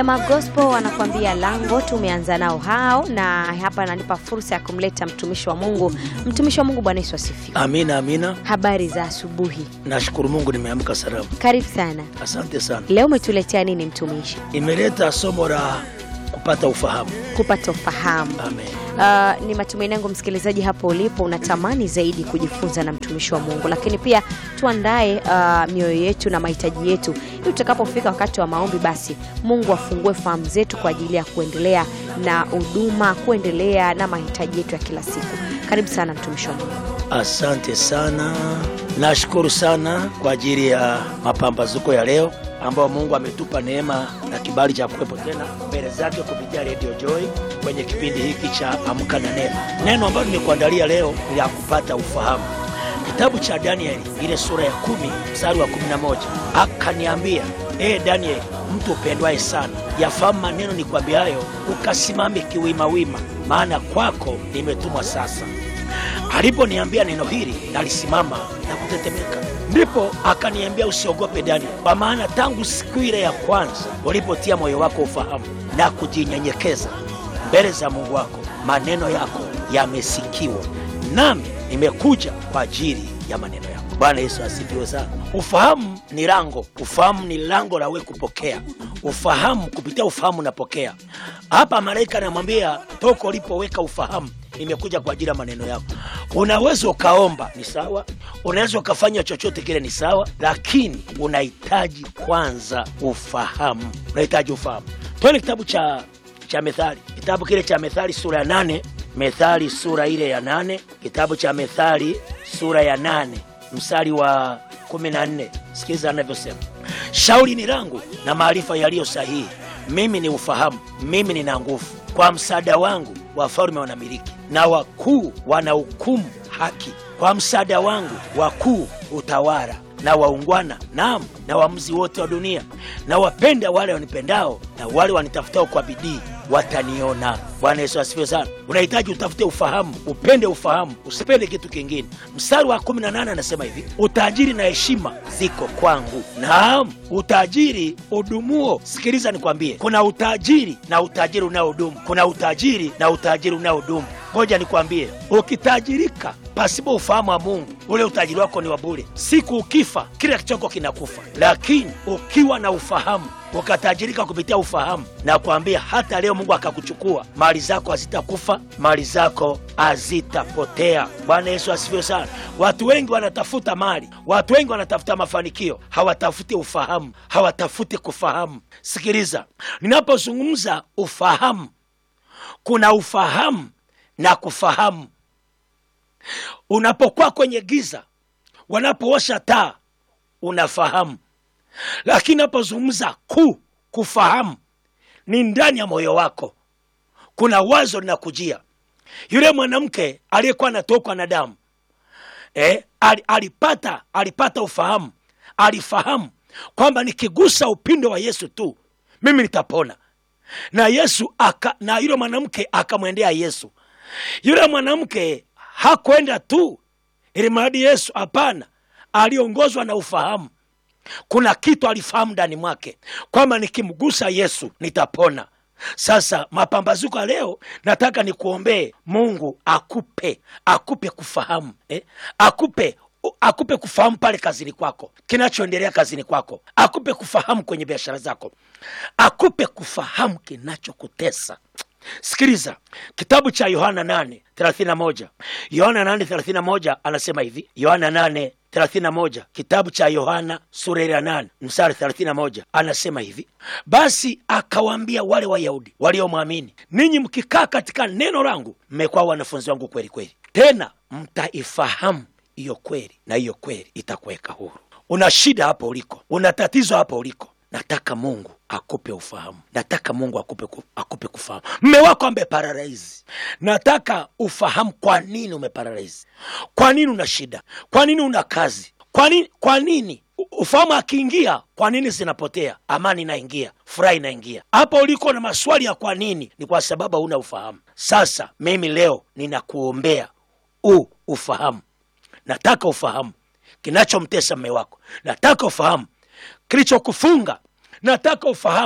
Sema Gospel wanakuambia lango, tumeanza nao hao, na hapa ananipa fursa ya kumleta mtumishi wa Mungu. Mtumishi wa Mungu, Bwana Yesu asifiwe. Amina, amina. Habari za asubuhi, Nashukuru Mungu nimeamka salama. karibu sana. Asante sana. Leo umetuletea nini mtumishi? Imeleta somo la kupata ufahamu. Kupata ufahamu. Amen. Uh, ni matumaini yangu msikilizaji hapo ulipo unatamani zaidi kujifunza na mtumishi wa Mungu, lakini pia tuandae uh, mioyo yetu na mahitaji yetu ili tutakapofika wakati wa maombi, basi Mungu afungue fahamu zetu kwa ajili ya kuendelea na huduma, kuendelea na mahitaji yetu ya kila siku. Karibu sana mtumishi wa Mungu. Asante sana. Nashukuru sana kwa ajili ya mapambazuko ya leo ambao Mungu ametupa neema na kibali cha kuwepo tena mbele zake kupitia Radio Joy kwenye kipindi hiki cha Amka na Neno. Neno ambalo nimekuandalia leo ni la kupata ufahamu. Kitabu cha Danieli ile sura ya kumi mstari wa kumi na moja akaniambia, ee Danieli, mtu upendwaye sana, yafahamu maneno nikwambiayo, ukasimame kiwimawima, maana kwako nimetumwa sasa. Aliponiambia neno hili, nalisimama na kutetemeka. Ndipo akaniambia, usiogope Danieli, kwa maana tangu siku ile ya kwanza ulipotia moyo wako ufahamu na kujinyenyekeza mbele za Mungu wako, maneno yako yamesikiwa, nami nimekuja kwa ajili ya maneno yako. Bwana Yesu asifiwe sana. Ufahamu ni lango, ufahamu ni lango la wewe kupokea ufahamu. Kupitia ufahamu unapokea. Hapa malaika anamwambia toka ulipoweka ufahamu nimekuja kwa ajili ya maneno yako. Unaweza ukaomba, ni sawa, unaweza ukafanya chochote kile, ni sawa, lakini unahitaji kwanza ufahamu. Unahitaji ufahamu. Twende kitabu cha cha Methali, kitabu kile cha Methali sura ya nane. Methali sura ile ya nane, kitabu cha Methali sura ya nane mstari wa kumi na nne. Sikiliza anavyosema, shauri ni langu na maarifa yaliyo sahihi, mimi ni ufahamu, mimi nina nguvu. Kwa msaada wangu wafalme wanamiliki na wakuu wanahukumu haki. Kwa msaada wangu wakuu utawala na waungwana, naam, na waamuzi wote wa dunia. Na wapenda wale wanipendao, na wale wanitafutao kwa bidii wataniona. Bwana Yesu asifiwe sana. Unahitaji utafute ufahamu, upende ufahamu, usipende kitu kingine. Mstari wa 18 anasema hivi, utajiri na heshima ziko kwangu, naam, utajiri udumuo. Sikiliza nikwambie, kuna utajiri na utajiri unaodumu, kuna utajiri na utajiri unaodumu. Ngoja nikwambie, ukitajirika pasipo ufahamu wa Mungu, ule utajiri wako ni wa bure. Siku ukifa, kila kichoko kinakufa. Lakini ukiwa na ufahamu, ukatajirika kupitia ufahamu, na kuambia hata leo Mungu akakuchukua, mali zako hazitakufa, mali zako hazitapotea. Bwana Yesu asifiwe sana. Watu wengi wanatafuta mali, watu wengi wanatafuta mafanikio, hawatafuti ufahamu, hawatafuti kufahamu. Sikiliza, ninapozungumza ufahamu, kuna ufahamu na kufahamu. Unapokuwa kwenye giza, wanapowasha taa unafahamu, lakini napozungumza ku kufahamu ni ndani ya moyo wako. Kuna wazo linakujia. Yule mwanamke aliyekuwa anatokwa na damu eh, al, alipata alipata ufahamu, alifahamu kwamba nikigusa upindo wa Yesu tu mimi nitapona, na Yesu aka, na yule mwanamke akamwendea Yesu. Yule mwanamke hakwenda tu ili mradi Yesu, hapana, aliongozwa na ufahamu. Kuna kitu alifahamu ndani mwake kwamba nikimgusa Yesu nitapona. Sasa mapambazuko ya leo, nataka nikuombee Mungu akupe akupe kufahamu eh? akupe akupe kufahamu pale kazini kwako, kinachoendelea kazini kwako, akupe kufahamu kwenye biashara zako, akupe kufahamu kinachokutesa. Sikiliza kitabu cha Yohana 8:31. Yohana 8:31 anasema hivi, Yohana 8:31, kitabu cha Yohana sura ya 8 mstari 31, anasema hivi, basi akawaambia wale Wayahudi waliomwamini, ninyi mkikaa katika neno langu mmekuwa wanafunzi wangu kweli kweli, tena mtaifahamu hiyo kweli, na hiyo kweli itakuweka huru. Una shida hapo uliko, una tatizo hapo uliko Nataka Mungu akupe ufahamu, nataka Mungu akupe, ku, akupe kufahamu. Mme wako ameparalaizi, nataka ufahamu kwa nini umeparalaizi, kwa nini una shida, kwa nini una kazi, kwa nini, kwa nini ufahamu akiingia, kwa nini zinapotea, amani inaingia, furaha inaingia. Hapo uliko na maswali ya kwa nini, ni kwa sababu hauna ufahamu. Sasa mimi leo ninakuombea u ufahamu, nataka ufahamu kinachomtesa mme wako, nataka ufahamu kilichokufunga nataka ufahamu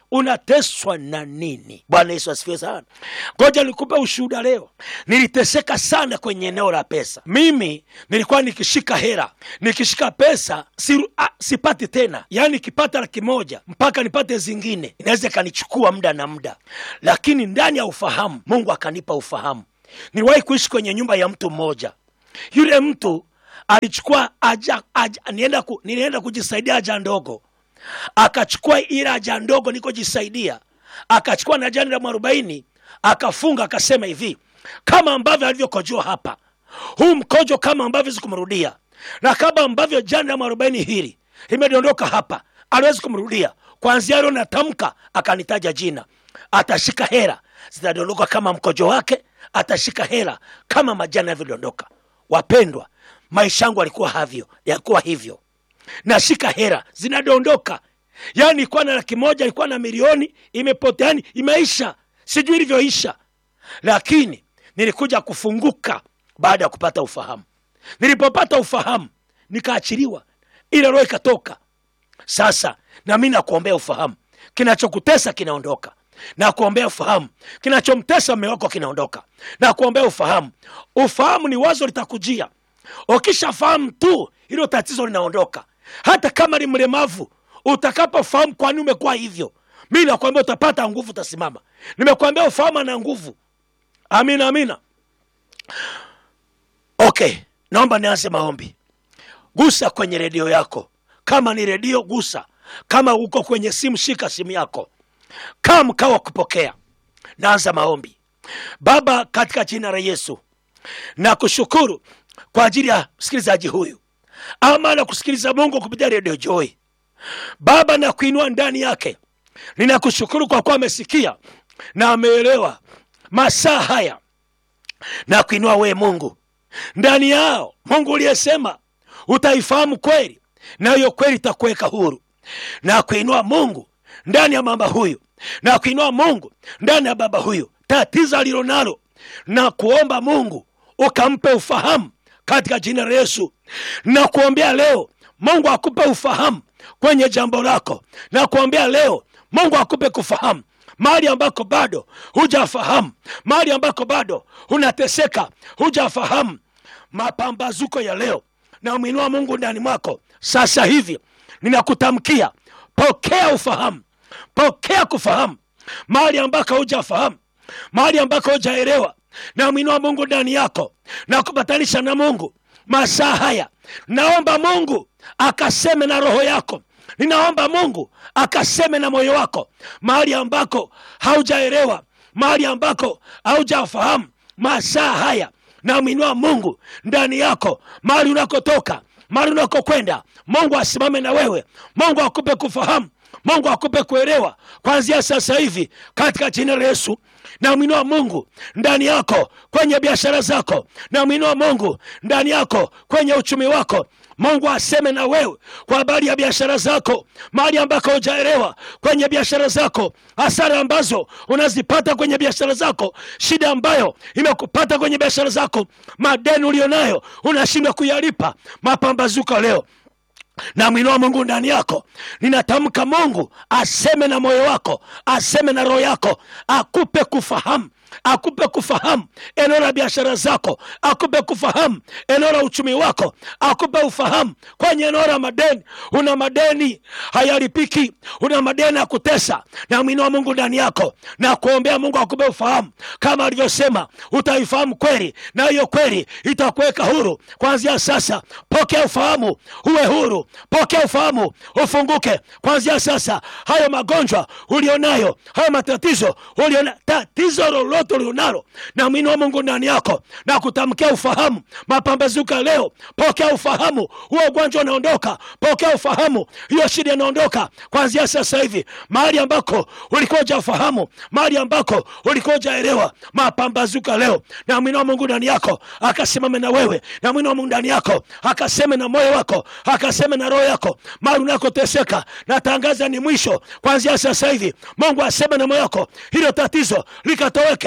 unateswa na nini bwana yesu asifiwe sana ngoja nikupe ushuhuda leo niliteseka sana kwenye eneo la pesa mimi nilikuwa nikishika hera nikishika pesa si, a, sipati tena yaani nikipata laki moja mpaka nipate zingine inaweza ikanichukua muda na muda lakini ndani ya ufahamu mungu akanipa ufahamu niliwahi kuishi kwenye nyumba ya mtu mmoja yule mtu alichukua aja, aja, nienda ku, nilienda kujisaidia haja ndogo akachukua ile haja ndogo nikojisaidia akachukua na jani la mwarobaini akafunga akasema hivi kama ambavyo alivyokojoa hapa huu mkojo kama ambavyo zikumrudia na kama ambavyo jani la mwarobaini hili limedondoka hapa aliwezi kumrudia kwanzia leo natamka akanitaja jina atashika hera zitadondoka kama mkojo wake atashika hera kama majani yalivyodondoka wapendwa maisha yangu alikuwa havyo yalikuwa hivyo nashika hera zinadondoka yaani ilikuwa na laki moja ilikuwa na milioni imepotea yani imeisha sijui ilivyoisha lakini nilikuja kufunguka baada ya kupata ufahamu nilipopata ufahamu nikaachiliwa ile roho ikatoka sasa nami nakuombea ufahamu kinachokutesa kinaondoka na kuombea ufahamu kinachomtesa mme wako kinaondoka na kuombea ufahamu ufahamu ni wazo litakujia ukishafahamu tu hilo tatizo linaondoka hata kama ni mlemavu utakapofahamu kwani umekuwa hivyo mi nakwambia utapata nguvu utasimama nimekwambia ufahamu ana nguvu amina amina okay naomba nianze maombi gusa kwenye redio yako kama ni redio gusa kama uko kwenye simu shika simu yako kaa mkao wa kupokea naanza maombi baba katika jina la yesu na kushukuru kwa ajili ya msikilizaji huyu ama na kusikiliza mungu kupitia redio joy baba na kuinua ndani yake ninakushukuru kwa kuwa amesikia na ameelewa masaa haya na kuinua wee mungu ndani yao mungu uliyesema utaifahamu kweli na hiyo kweli itakuweka huru na kuinua mungu ndani ya mama huyu na kuinua mungu ndani ya baba huyu tatizo alilonalo na kuomba mungu ukampe ufahamu katika jina la yesu na kuombea leo mungu akupe ufahamu kwenye jambo lako na kuombea leo mungu akupe kufahamu mahali ambako bado hujafahamu mahali ambako bado unateseka hujafahamu mapambazuko ya leo na mwinua mungu ndani mwako sasa hivi ninakutamkia pokea ufahamu pokea kufahamu mahali ambako hujafahamu mahali ambako hujaelewa na mwinua mungu ndani yako na kupatanisha na mungu masaa haya naomba mungu akaseme na roho yako ninaomba mungu akaseme na moyo wako mahali ambako haujaelewa mahali ambako haujafahamu masaa haya namwinua mungu ndani yako mahali unakotoka mahali unakokwenda mungu asimame na wewe mungu akupe kufahamu mungu akupe kuelewa kwanzia sasa hivi katika jina la yesu namwinua mungu ndani yako kwenye biashara zako namwinua mungu ndani yako kwenye uchumi wako mungu aseme na wewe kwa habari ya biashara zako mahali ambako hujaelewa kwenye biashara zako hasara ambazo unazipata kwenye biashara zako shida ambayo imekupata kwenye biashara zako madeni ulionayo unashindwa kuyalipa mapambazuko leo na mwinua mungu ndani yako ninatamka mungu aseme na moyo wako aseme na roho yako akupe kufahamu akupe kufahamu eneo la biashara zako akupe kufahamu eneo la uchumi wako akupe ufahamu kwenye eneo la madeni una madeni hayalipiki una madeni ya kutesa na mwinua mungu ndani yako na kuombea mungu akupe ufahamu kama alivyosema utaifahamu kweli na hiyo kweli itakuweka huru kwanzia sasa pokea ufahamu uwe huru pokea ufahamu ufunguke kwanzia sasa hayo magonjwa ulionayo hayo matatizo uliona tatizo lolote ulionalo na mwinua mungu ndani yako na kutamkia ufahamu mapambazuka leo pokea ufahamu huo ugonjwa unaondoka pokea ufahamu hiyo shida inaondoka kwanzia sasa hivi mahali ambako ulikuwa ujafahamu mahali ambako ulikuwa ujaelewa mapambazuka leo na mwinua mungu ndani yako akasimame na wewe na mwinua mungu ndani yako akaseme na moyo wako akaseme na roho yako mahali unakoteseka natangaza ni mwisho kwanzia sasa hivi mungu aseme na moyo wako hilo tatizo likatoweke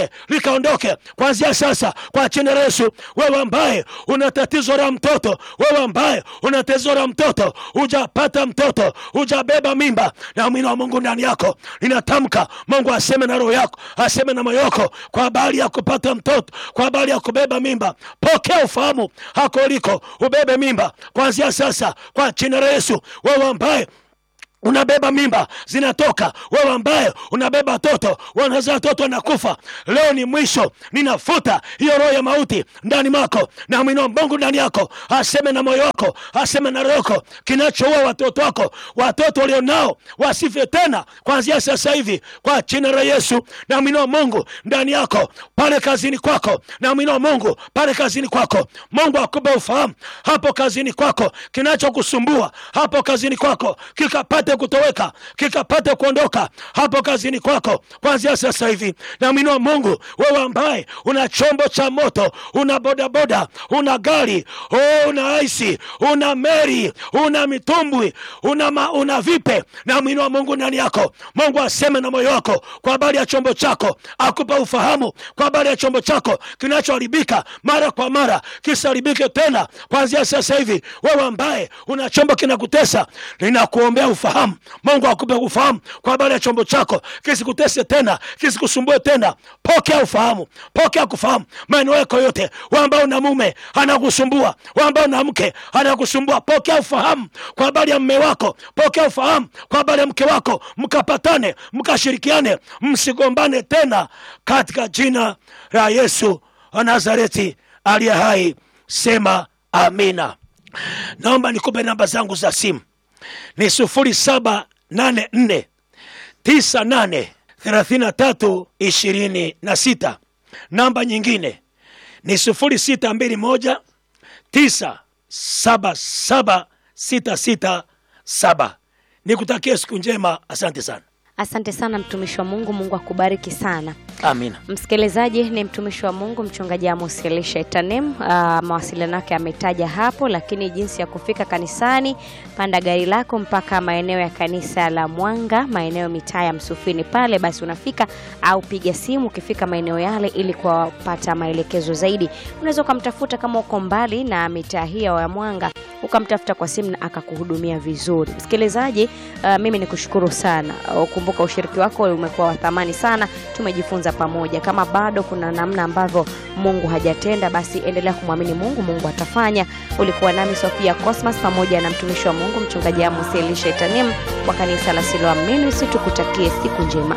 likaondoke, likaondoke kuanzia sasa kwa jina la Yesu. Wewe ambaye una tatizo la mtoto, wewe ambaye una tatizo la mtoto, hujapata mtoto, hujabeba mimba, na mwili wa Mungu ndani yako, ninatamka Mungu aseme na roho yako, aseme na moyo wako kwa habari ya kupata mtoto, kwa habari ya kubeba mimba. Pokea ufahamu hako uliko, ubebe mimba kuanzia sasa kwa jina la Yesu. Wewe ambaye unabeba mimba zinatoka, wewe ambaye unabeba watoto wanazaa watoto wanakufa, leo ni mwisho. Ninafuta hiyo roho ya mauti ndani mwako, na mwino Mungu ndani yako aseme na moyo wako, aseme na roho yako, kinachoua watoto wako, watoto walionao wasife tena kuanzia sasa hivi kwa jina la Yesu. Na mwino Mungu ndani yako, pale kazini kwako, na mwino Mungu pale kazini kwako, Mungu akupe ufahamu hapo kazini kwako, kinachokusumbua hapo kazini kwako kikapate kutoweka kikapate kuondoka hapo kazini kwako kuanzia sasa hivi. Na mwinua Mungu, wewe ambaye una chombo cha moto, una bodaboda, una gari, oh, una aisi, una meri, una mitumbwi, una, ma, una vipe, na mwinua Mungu ndani yako. Mungu aseme na moyo wako kwa habari ya chombo chako, akupa ufahamu kwa habari ya chombo chako kinachoharibika mara kwa mara, kisiharibike tena kuanzia sasa hivi. Wewe ambaye una chombo kinakutesa, ninakuombea ufahamu Mungu akupe ufahamu kwa habari ya chombo chako, kisikutese tena, kisikusumbue tena. Pokea ufahamu, pokea kufahamu maeneo yako yote. Wewe ambao una mume anakusumbua, wewe ambao una mke anakusumbua, pokea ufahamu kwa habari ya mume wako, pokea ufahamu kwa habari ya mke wako, mkapatane, mkashirikiane, msigombane tena, katika jina la Yesu wa Nazareti aliye hai, sema amina. Naomba nikupe namba zangu za simu ni sufuri saba nane nne tisa nane thelathini na tatu ishirini na sita. Namba nyingine ni sufuri sita mbili moja tisa saba saba sita sita saba. Nikutakia siku njema, asante sana. Asante sana mtumishi wa Mungu, Mungu akubariki sana. Amina. Msikilizaji, ni mtumishi wa Mungu mchungaji Amos Elisha Etanem. Uh, mawasiliano yake ametaja hapo, lakini jinsi ya kufika kanisani, panda gari lako mpaka maeneo ya kanisa la Mwanga, maeneo mitaa ya Msufini pale, basi unafika au piga simu ukifika maeneo yale, ili kuwapata maelekezo zaidi. Unaweza ukamtafuta kama uko mbali na mitaa hiyo ya Mwanga, ukamtafuta kwa simu na akakuhudumia vizuri. Msikilizaji, uh, mimi nikushukuru sana. Uh, kumbuka ushiriki wako umekuwa wa thamani sana, tumejifunza pamoja. Kama bado kuna namna ambavyo Mungu hajatenda, basi endelea kumwamini Mungu, Mungu atafanya. Ulikuwa nami Sofia Cosmas pamoja na mtumishi wa Mungu mchungaji Amos Elisha Etanim wa kanisa la Siloam Ministry. Tukutakie siku njema.